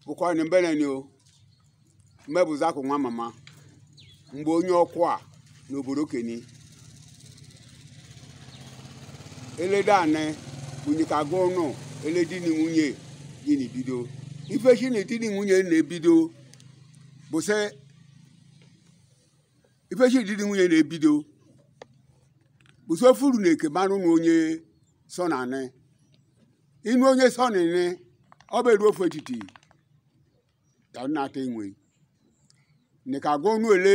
bụkwa na mbeneni o mmebụzakụ nwa mama mgbe onye ọkụ a n'obodo keni elede anị bunyeka gụ ụnụ ele di na nwunye gị na ebido ife chi na di na nwunye na-ebido bụ sị ife chi di na nwunye na-ebido bụ sị ofuru na eke marụ na onye sọ na anị inu onye sọ na anị ọ bụ eru ofu etiti ka m na-ata enwe nika agụ unu ele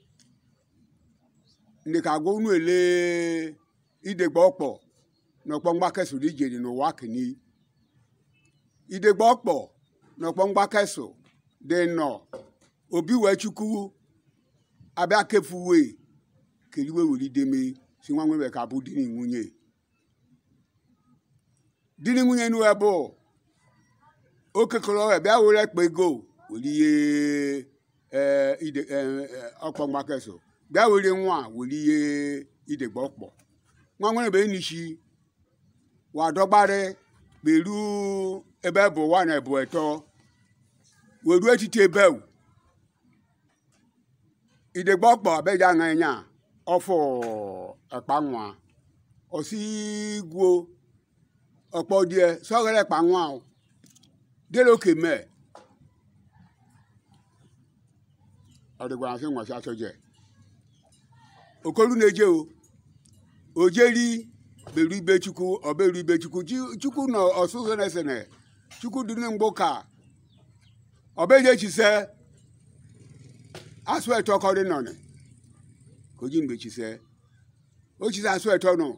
nika agụ unu ele idegbe ọkpọ n'ọkpọ mgbakesụ dị ijeri n'ụwa keni idegbe ọkpọ n'ọkpọ mgbakesụ dị nọ obi wee chukwu abịa kefuwe keriwe were ideme si nwa nwebe ka bụ di na nwunye di na nwunye nu ebe okekọrọ bịa were ekpe ego were ihe ee ide ọkpọ mgbakesụ bịa were nwa were ihe idegbe ọkpọ nwa nwere be enishi wadọgbarị beru ebe bụ ụwa na ebu eto weru etiti ebe idegbe ọkpọ beja ṅa nya ọfụ ekpa nwa osi gwuo ọkpọ die sọghere ekpa nwa dere oke mee ọdịgwa asị nwasị asọje okolu na-eje o ojeri beru ibe chukwu ọberu ibe chukwu chukwu nọ ọsụsụ na-esene chukwu dị na mgbo ka ọbeje chise asụ eto kọrị nọnị ka oji mgbe chise o chise asụ eto nọ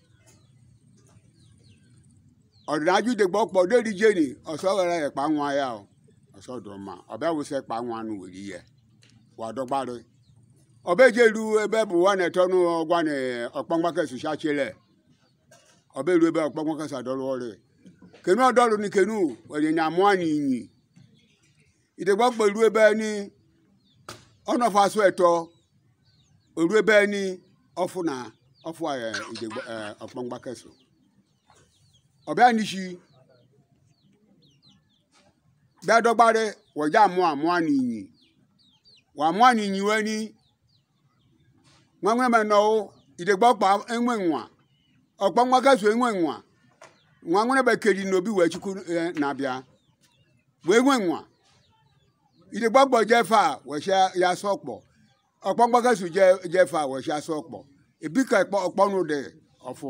ọdịnaju degbe ọkpọ deri jeni ọsọ ghara ya kpa nwa ya ọsọ dụma ọbịa wụsị kpa nwa nụ were ihe wadọgbarị ọbeje ru ebe bụ nwa na-eto nụ ọgwa na ọkpọmgbakesụ chachile ọbẹ̀rù ebe ọ̀pọ̀pọ̀ kẹsà dọ́rọ̀ rẹ̀ kẹnu ọ̀dọ́rọ̀ ni kẹnu ẹ̀yìn àmọ́ àníyìn ìdẹ̀gbọ́ pẹ̀lú ebe ní ọ̀nà faso ẹ̀tọ́ òru ebe ní ọ̀fù nà ọ̀fù ìdẹ̀gbọ́ ọ̀pọ̀ngbà kẹsù ọ̀bẹ̀ àníṣi bí adọ́gbárẹ́ wọ̀já àmọ́ àmọ́ àníyìn wà àmọ́ àníyìn wẹ́ ní wọ́n wọ́n mẹ́ nọ́ ìdẹ̀gbọ́ pa ẹ̀wọ̀n ẹ̀wọ̀n ọkpọ nwa gazu enwe nwa nwa nwere bekeri n'obi wee chukwu na-abịa wee nwe nwa ide gbọgbọ jefa wee ya sọ ọkpọ ọkpọ nwa gazu jefa wee ya sọ ọkpọ ebi ka ọkpọnụ dị ọfụ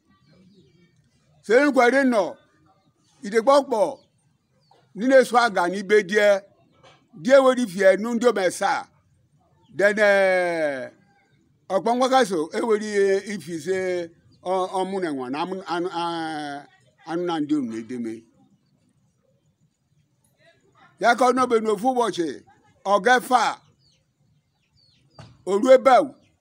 sere nkwere nọ ide gbọgbọ nile so aga n'ibe die die weri fie nu ndị omesa dene ọkpọ nwa gazu eweri ifi se ọmụna nwa na anụ na ndị unu edeme ya ka ọ nọbe n'ofu ụbọchị ọgefa oru ebe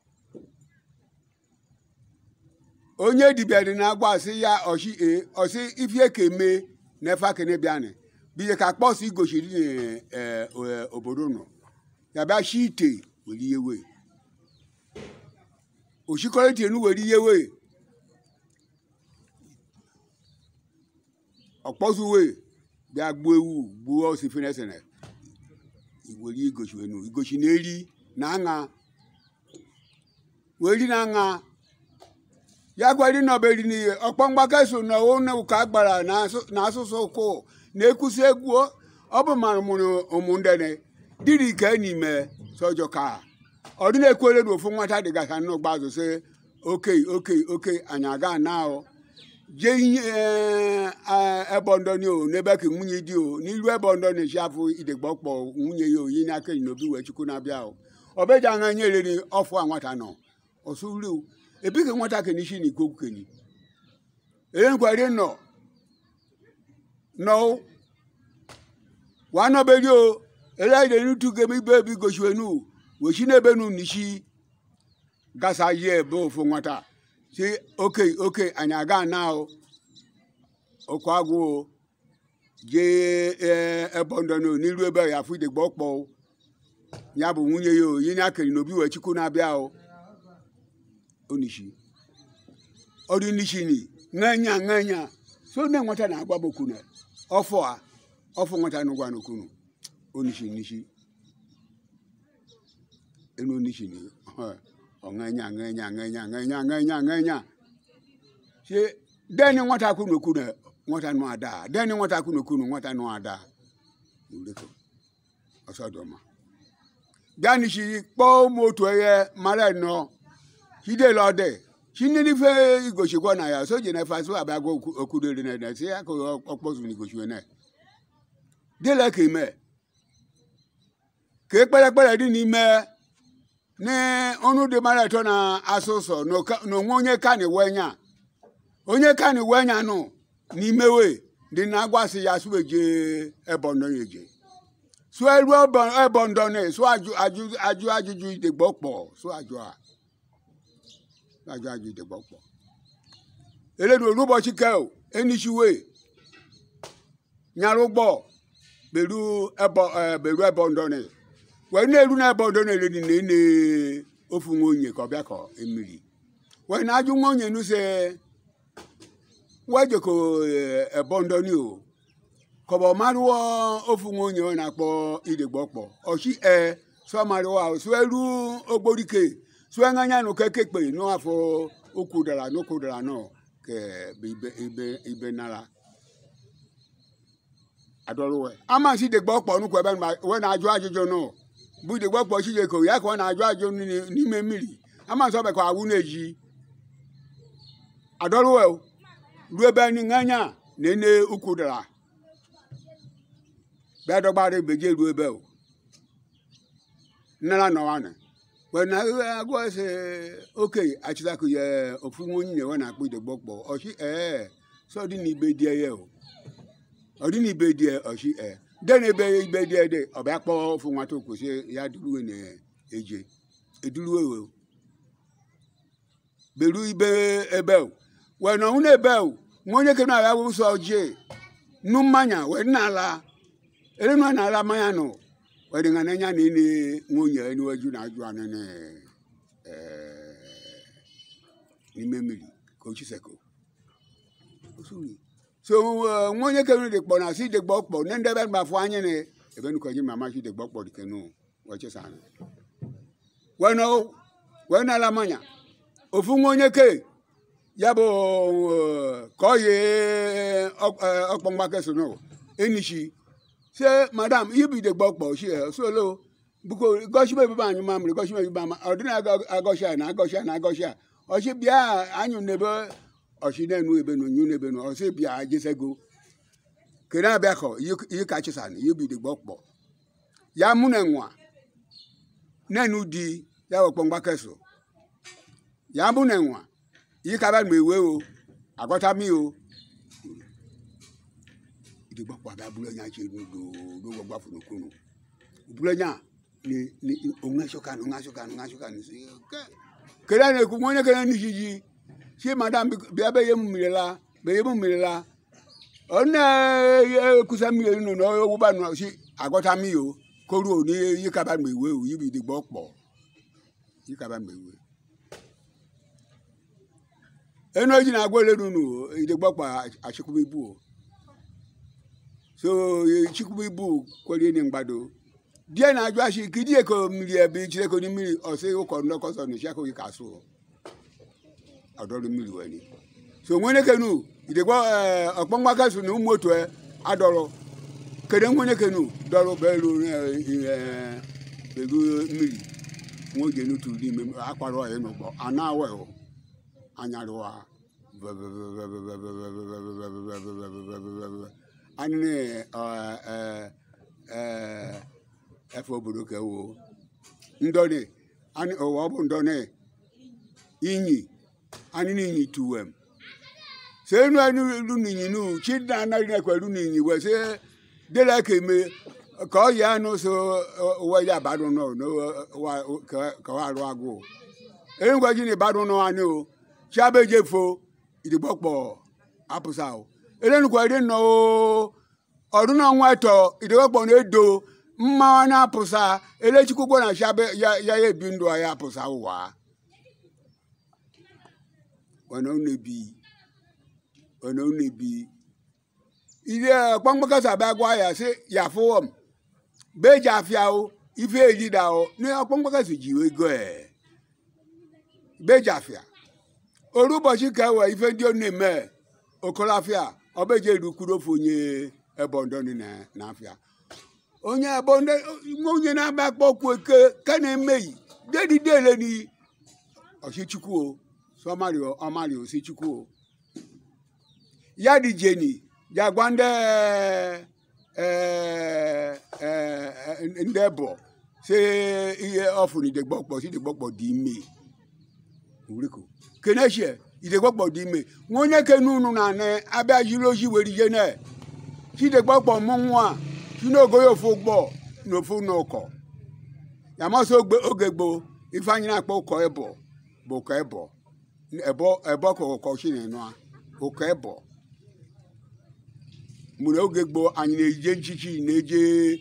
onye dibịa dị na-agba asị ya ọsị e ọsị ifie ka eme n'efe akene bịanị biye ka kpọsị igochiri n'obodo nọ ya bịa shi ite were ihe wee oshikọrọ ite nu were ihe wee ọkpọzuwe bịa gbuo ewu gbuo osi finesene were igochi enu igochi na-eri na aṅa weri na aṅa ya gwari nọberi n'ihe ọkpọ mgbaka so na one ụka gbara na asụsụ ụkwụ na-ekwusi egwu ọ bụ mara mụrụ ụmụndene dịrị ike n'ime sọjọ ka ọ dị na-ekwere na ofu nwata dịgasị n'ụgba azụ sị oke oke oke anyị aga na ahụ je ihe ebe ndọni o n'ebe ka nwunye di o n'iru ebe ndọni si afụ idegbe ọkpọ nwunye ya oyi n'aka enyi n'obi wee chukwu na-abịa o ọbeja anya nye riri ọfụ a nwata nọ ọsụru ebi ka nwata keni si n'iko keni erenkwari nọ nọ wa nọberi o ele ide nutu gem ibe ebi gosiwenu wechi n'ebe nu nisi gasa yie ebe ofu nwata si oke oke anyị aga na o okwu agwụ o jee ebe ndọnụ n'iru ebe ya afụ idegbe ọkpọ o ya bụ nwunye ya o yi na akịrị n'obi wee chukwu na-abịa o onishi ọdụ nishi ni ṅanya ṅanya so nne nwata na-agba boku na ọfọ a ọfụ nwata n'ụgwa n'okunu onishi nishi enu onishi ni ọṅanya ṅanya ṅanya ṅanya ṅanya ṅanya ṣe dẹni nwata kunu okunu nwata nù ada dẹni nwata kunu okunu nwata nù ada ìwúrẹ́kọ̀ ọ̀sọ́dọ̀mà gani si kpọ́ moto yẹ mara nọ side lọdẹ sinini fẹ igosi kọ na ya sójà náà fa so àbẹ agọ okudo rẹ nẹ sí akọ ọkpọsùn ní igosi wẹ nẹ délẹ kèmẹ ké kpẹlẹkpẹlẹ di ni mẹ ní ọnu di mara tọ na asosọ n'onwe onye ka ni wẹnya onye ka ni wẹnya nù n'imewe dị na-agwasị ya sụ eje ebọndọ ya eje sụ elu ebọndọ na sụ ajụ ajụ ajụ ajụjụ idegbo kpọ sụ ajụ a sụ ajụ ajụ idegbo kpọ eledu olụbọchị ke enisiwe nyara ụgbọ beru ebo beru ebọndọ na wee na-eru na ebọndọ na eledi na ene ofu nwa onye ka ọ bịa ka emiri wee na-ajụ nwa onye nuse wejeko ebondoni o kọbọ mariwo ofu nwa onye ọ na-akpọ idegbo kpọ ọchi e sọ mariwo ahụ sụ eru ogborike sụ eṅanya nụ kekekpe n'afọ okwu dara n'okwu dara nọ ke ibe ibe ibe nara adọrọwe amasị idegbo kpọ nnukwu ebe we na-ajụ ajụjụ nọ bụ idegbo kpọ chijeko ya ka ọ na-ajụ ajụjụ n'ime mmiri amasị ọbekọ awụ na-eji adọrọwe o ruo ebe anyị ṅanya na ene ukwu dara bịa dọgbara beje ruo ebe o nnara nọwanị wena agụ ese okenye achịtakụ ya ofu nwa onye nyewe na-akpọ idegbo kpọ ọchị ee sọ dị na ibe die ya o ọ dị na ibe die ọchị ee de na ebe ibe die dị ọ bịa kpọọ ofu nwata okwụsị ya duruwe na eje eduruwe o beru ibe ebe o wee nọ nwụna ebe o nwa onye kere na-abịa wụsọ ojii nu mmanya wee dị n'ala ere nọ n'ala mmanya nọ wee dị ngana nya na ene nwa onye enuweju na ajụ anụ na n'ime mmiri ka ochiseko so nwa onye kere dị kpọ na si dị gbọ kpọ ne ndị ebe mgbafụ anya na ebe nukọ ji mama si dị gbọ kpọ dị kenu wee chesa anụ wee nọ wee n'ala mmanya ofu nwa onye kee ya bụ ka ọ yi ọkpọmgbake so no enishi se madam ibide gbọkpọ shi solo buko gọshime ebe anyị mamịrị gọshime ebe ama ọ dịna agọshia na agọshia na agọshia ọsị bịa anyụ n'ebe ọsị na-enu ebe na onyu n'ebe na ọsị bịa jesego kere abịa kọ ihe ka chisan ibide gbọkpọ ya mụ na nwa na-enu di ya ọkpọmgbake so ya mụ na nwa yìí ká bá mi ìwé o àgọ́tà mi o ìdìgbò pọ̀ àbí abúlé yẹn ṣe lòdò ló gbọ́ gbà fún kunu abúlé yẹn ni ni òun ẹ̀ṣọ́ kanu òun ẹ̀ṣọ́ kanu òun ẹ̀ṣọ́ kanu sí kẹlẹ ní ekú wọn ní kẹlẹ ní ṣíṣí ṣé madam bí abẹ́ yẹ mú mi la bẹ́ yẹ mú mi la ọ̀nà ẹ̀kúsẹ́ mi yẹn nù owó bá nù sí àgọ́tà mi o kóru ò ní yìí ká bá mi ìwé o yìí bí ìdìgbò pọ̀ yìí ká bá mi ìwé enu eji na-agwa ele nunu idegbakpa achịkwụba ibu o so chịkwụba ibu kwere ni mgbado die na-ajụ achị ka idie ka mmiri ebe ichire ka ni mmiri ọsị ụkọ ndọkọsọ na isi akụghị ka asụ ọdọrụ mmiri were so nwere kenu idegba ọkpọmgbaka so na ụmụ otu adọrọ kere nwere kenu dọrọ belu belu mmiri nwa oge n'otu n'ime akpara ọhịa n'ụgbọ ana awa anyarụwa anyị efe obodo ka ewo ndọni ụwa ọ bụ ndọni inyi anyị n'inyi tuwem se enu enu lu n'inyi nu chi na anaghị na-ekwe lu n'inyi wee se dela ka eme ka ọ ya anụ so ụwa ya badụ nọ ka ọ arụ agụ enugwa ji na ịbadụ nọ anyị o chiabeje fo ìdìgbọ́pọ̀ apụsa o elenukwa iri nọ o ọdún náà wọn ẹtọ ìdìgbọ́pọ̀ ní edo mmanwa na apụsa elechikwugbo na chiabe ya ya ebi ndụ ya apụsa ụwa ọ̀nà ọ̀nà ebi ọ̀nà ọ̀nà ebi ile ọkpọmgbakọsa bịa gwa ya sị ya fụwọ m be ji afịa o ife ejida o na ọkpọmgbakọsa ji ego e be ji afịa oru ụbọchị ka ewe ife ndị ọ na-eme okolafịa ọbeje erukwuru ofe onye ebondoni na afịa onye ebonde onye na-agba akpọ okwu eke ka na-emeghị dedidele ni ọchịchukwu o sọmarị ọmarị osi chukwu o ya dị jeni ya gwa ndị eh, eh, eh, ndị ebo si ihe ọfụrụ idegbọkpọ si idegbọkpọ dị ime uriko kenechie idegbọkpọ dị ime nwa onye kenu unu na anị abịa jiri oji were ije na chidegbọkpọ mụ nwa si n'ogo ya ofu ụgbọ na ofu n'ụkọ ya masị oge gboo ife anyị na-akpọ ụkọ ebo bụ ụkọ ebo ebo ebo ka ụkọ chi na-enụ ụkọ ebo mgbe oge gboo anyị na-eje nchichi na-eje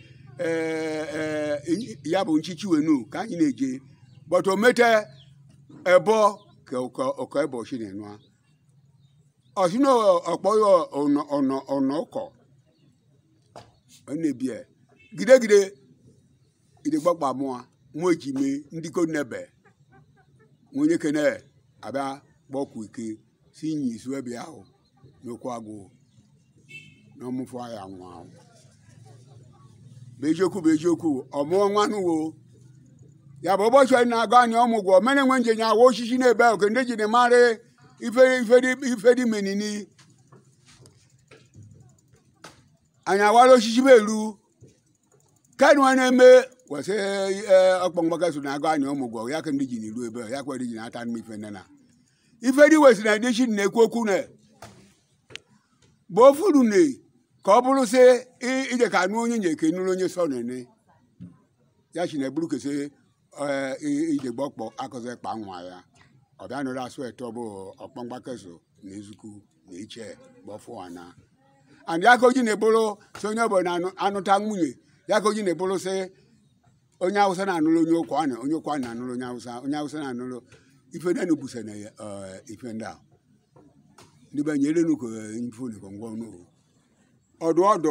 ya bụ nchichi wenu ka anyị na-eje but omete ebo ka ụkọ ebo chi na-enụ ọsị na ọkpọ ya ọnọ ụkọ ọ na-ebie gidegide idegbakpa mụa mụ ejime ndị ko nebe onye kene abịa gbọkwu ike si nyi isu ebe ahụ n'okwu agụ n'ọmụfụ ya nwa ahụ bụ eziokwu bụ eziokwu ọmụọ nwanụ wo ya bụ ụbọchị anyị na-aga anyị ọmụgwọ mere nwe nje nya awa osisi na-ebe ahụ ke ndị ji na marị ife dị menini anyị awara osisi bụ eru kanu a na-eme wesị ọkpọmgbaka so na-agụ anyị ọmụgwọ ya ka ndị ji n'iru ebe ya kwere ji na-ata mma ife nne na ife dị wesị na ndị chi na-ekwu okwu na bụ ofuru na ka ọ bụrụ sị ije ka anụ onye nyeke nụrụ onye sọ nene ya chi na eburu kesị ije gbọkpọ akụzị kpa nwa ya ọ bịa nụrụ asụ eto bụ ọkpọmgbaka so na ezukwu na iche gbọfụwana and ya ka oji na-ebụrụ sị onye ọbụla na-anụta nwunye ya ka oji na-ebụrụ sị onye awụsa na-anụrụ onye ụkwa na onye ụkwa na-anụrụ onye awụsa onye awụsa na-anụrụ ife ndị nubusa na ife ndị a ndị be nyere nuko ifuni ko ngwa nu ọdụ ọdụ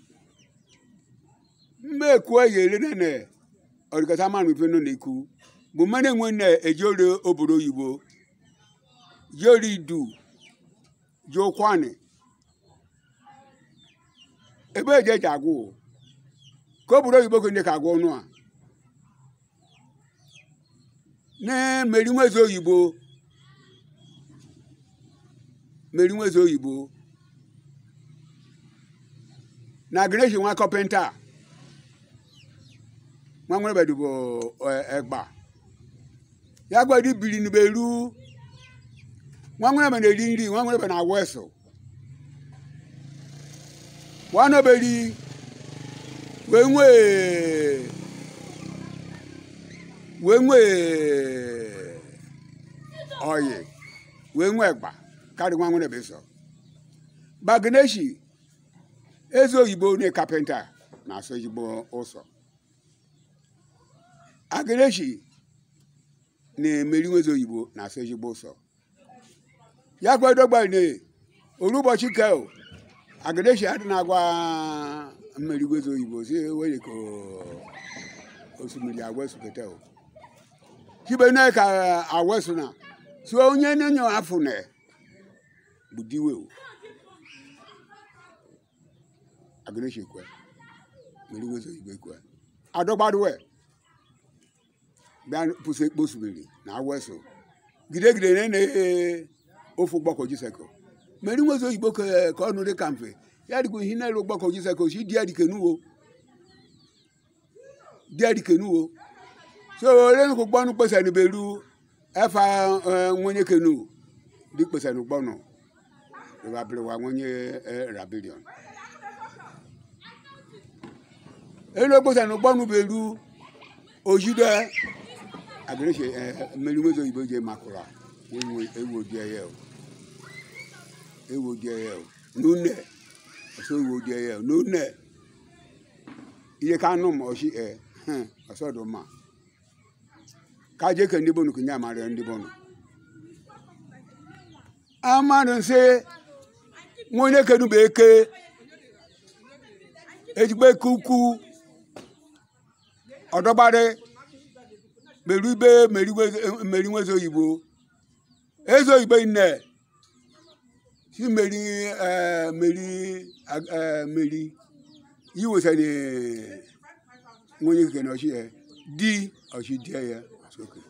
mmekwu eyere nene ọdịkata mmanụ ife nọ n'ekwu bụ mmadụ enwe na eji ori obodo oyibo ji ori du ji ụkwanị ebe eji eji agwụ ka obodo oyibo ka ndị ka agwụ ọnụ a na-emeri nwezi oyibo meri nwezi oyibo na greshi nwa kọpịnta nwa nwere bedu bụ egba ya gwadi biri n'beru nwa nwere be na-eri nri nwa nwere be na-awụ eso wanoberi wee nwee wee nwee oyi wee nwee egba karị nwa nwere be so bagneshi eze oyibo na kapịnta na-asụ ezigbo ụsọ agneshi na-emeri nweze oyibo na-asụ ezigbo ụsọ ya gwadogba ne oru ụbọchị kel agneshi adị na-agwa mmeri nweze oyibo si were ka osimiri agwesukete o kibe na ka awesu na so onye nenyo afụ na budiwe o agneshi kwe mmeri nweze oyibo kwe adọgbaduwe bịa pụsị ekpo osimiri na awesu gidegide ne na ofu gbakọ jiseko mmeri nweze oyibo ka ọnụ dị ka mfe ya dịkwa ihe na-elu gbakọ jiseko si di adikenuwo di adikenuwo so ole ko gbọnu pèsè ní bẹ̀rù ẹ̀fà wọnyé kenu di pèsè ní gbọnu ìwà bẹ̀rẹ̀ wa wọnyé ra bílíọ̀nù. elu pèsè ní gbọnu bẹ̀rù ojú dẹ agbèrèsè ẹ mẹlúmẹsọ ìbò jẹ makura ewu di ẹyẹ o ewu di ẹyẹ o nunẹ ọsọ ewu di ẹyẹ o nunẹ iye ká nù mọ ọsí ẹ ọsọ dùn mà kaje ke ndị bonu kunye amara ndị bonu amadụ nsị nwa onye kedu bụ eke ejigbo eke ukwu ọdọgbadị meru ibe meri nwezi oyibo eze oyibo nne si meri eh, meri eh, meri yiwesani nwunye kene ọchị ya di ọchị die ya soke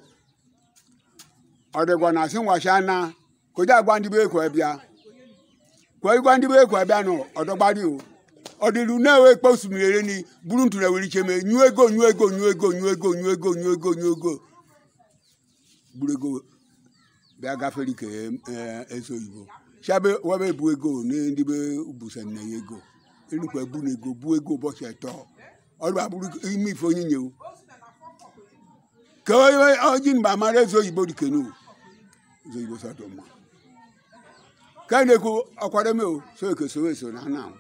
ọ dịkwa na asị nwachi ana koja agwa ndị be ekwe bịa kwa igwa ndị be ekwe bịa nọ ọdọgbadị o ọdịlu na-ewe ekpe osimiri ere ni buru ntụ na were icheme nyuo ego nyuo ego nyuo ego nyuo ego nyuo ego nyuo ego nyuo ego buru ego bịa gafere ike eh, eze oyibo shabe webe bu ego na ndị be busa nne ya ego enukwa bu na ego bu ego ụbọchị atọ ọrụ abụrụ ime ife onye nyewu ka onye oji mgbe amara eze oyibo dị kenu eze oyibo sọtọ mma ka a na-ekwu ọkwadome o so ekesowe so na ana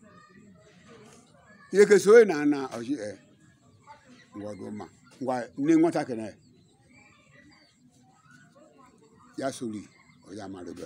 ihe kesowe na ana ọchị e ngwa dị mma ngwa nne nwatakịrị ya sori onye amarịbịa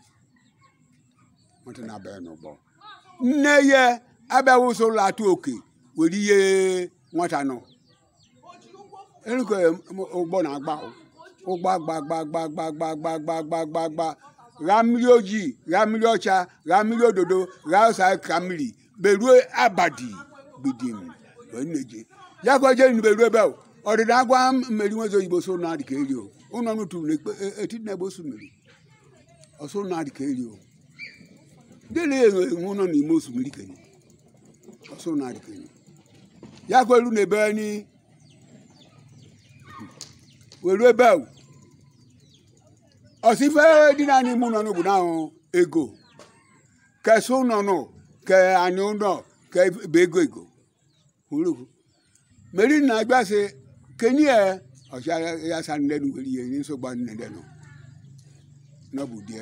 nwata na-abịa n'ụgbọ nne ya abịaghị ụsọ ụlọ atụ oke were ihe nwata nọ erukwe ụgbọ na-agba ụgbọ agba agba agba agba agba agba agba agba agba agba gha mmiri ojii gha mmiri ọcha gha mmiri ododo gha ụsa ka mmiri beruo abadi gbidim wee na-eje ya ka oje nu beruo ebe a, ọdịda agwa mmeri nwezi oyibo so na adịka eri o ụnọ nụtụrụ n'etiti na ebe osu mmiri ọsọ na adịka eri o ndị na-enwe enwe ụlọ n'ime osimiri kenye ọsọ na adịka eri ya ka elu na ebe ni were ebe ahụ ọsife dị na n'ime ụlọ n'obodo ahụ ego kesị ụlọ nọ ke anyị ụlọ ke bụ ego ego hụrụ meri na agba sị kenye ya ọsị ya sa nne nu were ihe nye nsogbu nne dị nọ n'ọbụ die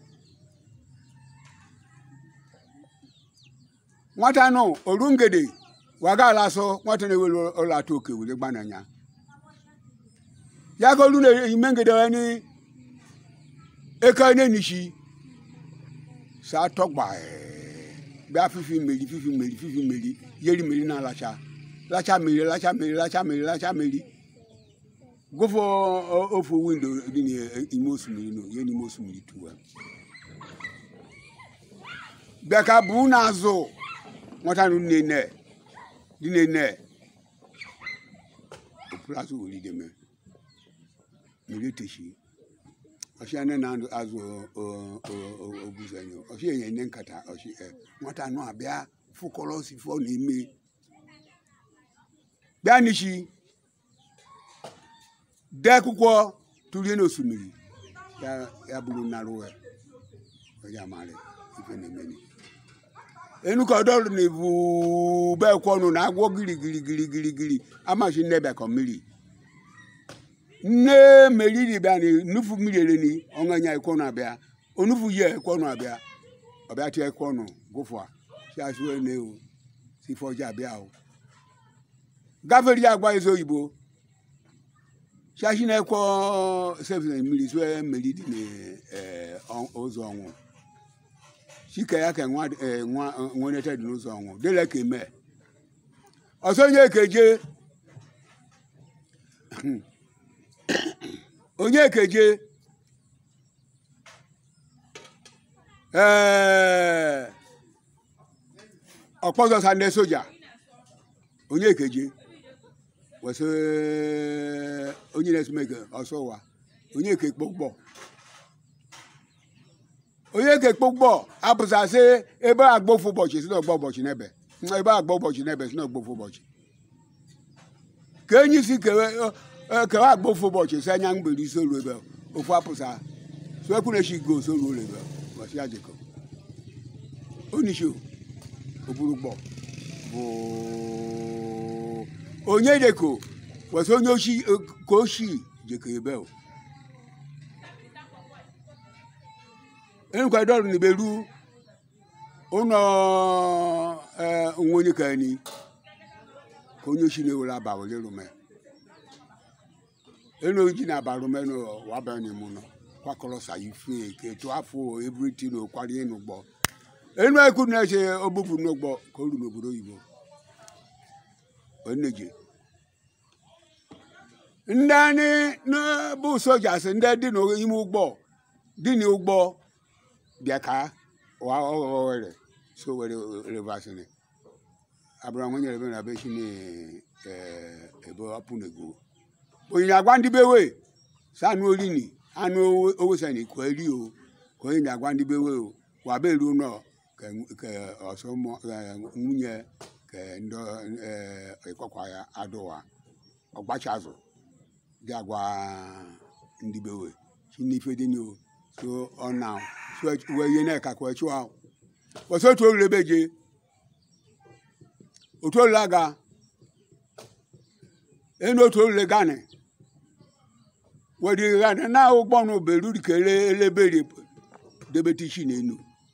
nwata nọ oru ngede waga ala sọ nwata na-ewere ụlọ atọ oke were gbananya ya ka olu na-ime ngede ya ni eke n'enishi sa tọgba bịa fifi mmeri fifi mmeri fifi mmeri yeri mmeri na alacha lacha mmeri lacha mmeri lacha mmeri lacha mmeri gụfọ ofu windo dị n'ime osimiri nọ ihe n'ime osimiri tuwa bịa ka bụ n'azụ nwata nụ nne dị nne okpuru azụ were mee mmiri teshi ọchị ane na azụ oguzanyo ọchị enye nne nkata ọchị e nwata anụ abịa fụkọrọ osifọ na-eme bịa n'ichi dee akwụkwọ tụlie n'osimiri ya ya bụrụ narụ ya onye amara ife na-emeni enuka ọdọrụ na ibu be kwọnụ na agwọ giri giri giri giri giri amachi nne bịa kọ mmiri nne meriri bịa ni nufu mmiri ere ni ọṅanya ekwọnụ abịa onufu yi ekwọnụ abịa ọbịa tie ekwọnụ gụfụa si asụ ene o si fọji abịa o gafere ya agba eze oyibo shashi na-ekwo sefi na mmiri sue mmiri dị n'ụzọ ọnwụ chike ya ka nwa nwenete dị n'ụzọ ọnwụ dịla ka eme ọsọ onye ekeje onye ekeje ee ọkpọzọsa ndị soja onye ekeje wesị onye na-esomeke ọsọ ụwa onye ke kpọkpọ onye ke kpọkpọ apụsasị ebe agbofu ụbọchị si n'ọgba ụbọchị n'ebe ebe agba ụbọchị n'ebe si n'ọgbofu ụbọchị ka enyi si kewe kewe agbofu ụbọchị si anya mgberi isi olu ebe ofu apụsa so ekwunechi go so ruo ebe ụbọchị ajịkọ onishi oburu gbọ bụ onye deko wesị onye oshi ka oshi jeko ebe o enukwa dọrụ na beru ụlọ onwe onye ka ni ka onye oshi na-ewere aba were rume enu oji na aba rume no waba n'ime ụlọ kwakọrọ sa ife ka etu afọ ebriti na ụkwara ịnụ gbọ enu ekwu na-eche ogbupụ n'ụgbọ ka o ru n'obodo oyibo oneje ndị anyị n- bụ sojas ndị dị n'ime ụgbọ dị n'ụgbọ bịa ka wa ọghọwere so were revasịrị abụrụ nwe nyere ebe na be shi ebe ọpụ nego onye agwa ndị bewe sa anụ olini anụ owesa na ikwu eri o ka onye na-agwa ndị bewe o wa be eru nọ ka ka ọsọ mụ- eh, nwunye ka ndị ịkọkwa ya adụwa ọgbacha azụ dị agwa ndị bewe chi n'ife dị nyo so ọ na so wee ihe na-eka kwa chụọ ahụ kwụsị otu olulu ebe je otu olulu aga enu otu olulu gani wedi gani na ụgbọ nụ beru ka ele elebere debete isi n'enu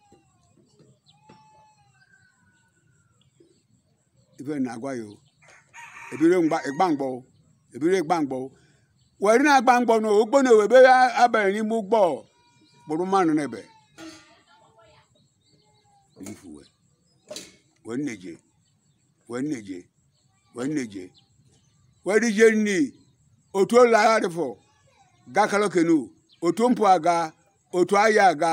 ife na-agwa ya o ebire mgba- ịgba mgbọ o, ebire ịgba mgbọ o. were na-agba mgbọ na ogbo na ewebe abanye n'ime ụgbọ kpụrụ mmanụ n'ebe ifuwe wee nneje wee nneje wee nneje wee dije nni otu ụlọ agha dịfọ gakalo kenu otu mpụ aga otu ahịa aga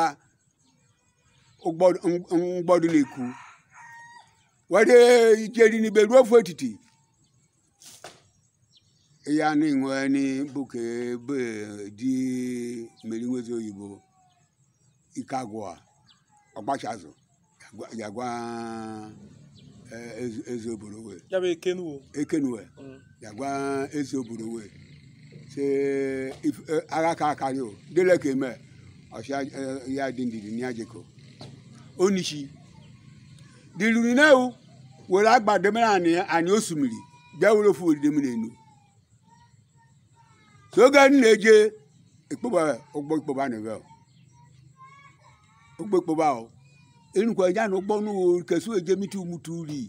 ụgbọ- m- mgbọdụ na-ekwu wede ijeri n'ibe ruo ofu etiti ya ni nwe ni buke be di mmeri nwezi oyibo ike agwụ a ọgbachazụ yagwa- yagwa eh, eze- eze obodo wee ya bụ ekenu o ekenue Mm. yagwa eze obodo wee se if- eh, agha ka akarị o dele ka eme ọsịa eh, ya dị ndidi ní ajeko onishi diluri na-ewu were agba demere anyị anyị osimiri bịa were ofu odide mmiri enu so oge anyị na-eje ekpoba ụgbọ ikpoba na ebe ụgbọ ikpoba o enukwa ya na ụgbọ n'ụwa kesu eje miti umutu uri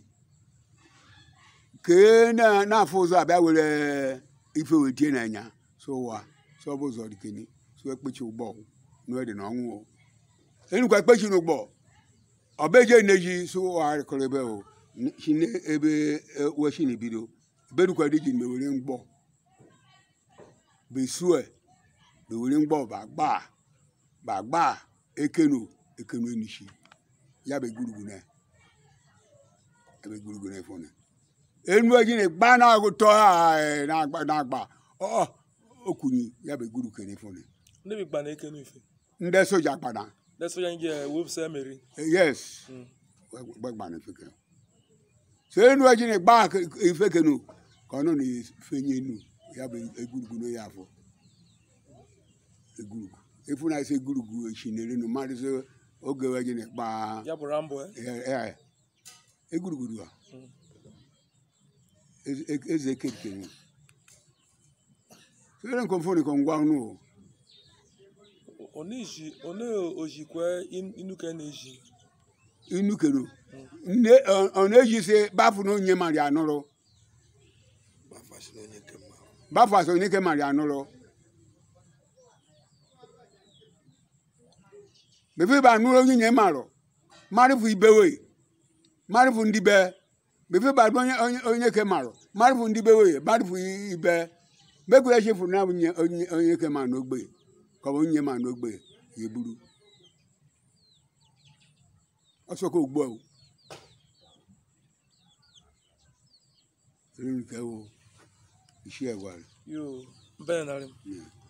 kee na- na-afụ ụzọ abịa were ife wetie n'anya so ụwa so ọ bụ ụzọ dikeni so ekpechi ụgbọ n'ede na ọnwụ o enukwa ekpechi n'ụgbọ ọbeje neji so ụwa kọrọ ebe o n- si ne- ebe eh, weshi na ebido ebe nukwa dị ji mewere mgbọ besue bewere mgbọ bagba bagba ekenu ekenu enishi ya bụ egwurugwu na ebe egwurugwu na efone enu eji na gba na agụtọ na-agba na-agba ọ okwunyi ya bụ egwuru kene efone ndị bụ gba na ekenu ife ndị soja kpana leso ya nje wepụsa emeri yes Mm. gbagba na ife kene so enu eji na gba ife kenu ka ọ nọ na fenye enu ya bụ egwurugwu na ya afọ egwurugwu efu na ese egwurugwu echinere nu mmadụ so oge eji na gba ya bụ rambo eh? ya egwurugwu a Mm. Eze- e- eze kekere sere nkomfoni ko ngwa nu o oneji one ojikwe in- inuke na-eji inu kenu nne ọ na-eji se bafu na onye mari anụrụ bafu asọ onye ke mari anụrụ befe ba anụrụ onye nye marụ marifu ibewe marifu ndị be befe ba onye onye onye ke marụ marifu ndị bewe marifu ibe bekwere chefu na onye onye onye ke ma n'ogbe ka ọ bụ onye ma n'ogbe ya eburu ọsọ ka ugbu a o eri nke wo isi ẹgwa rẹ. yo mbene narị m Yeah.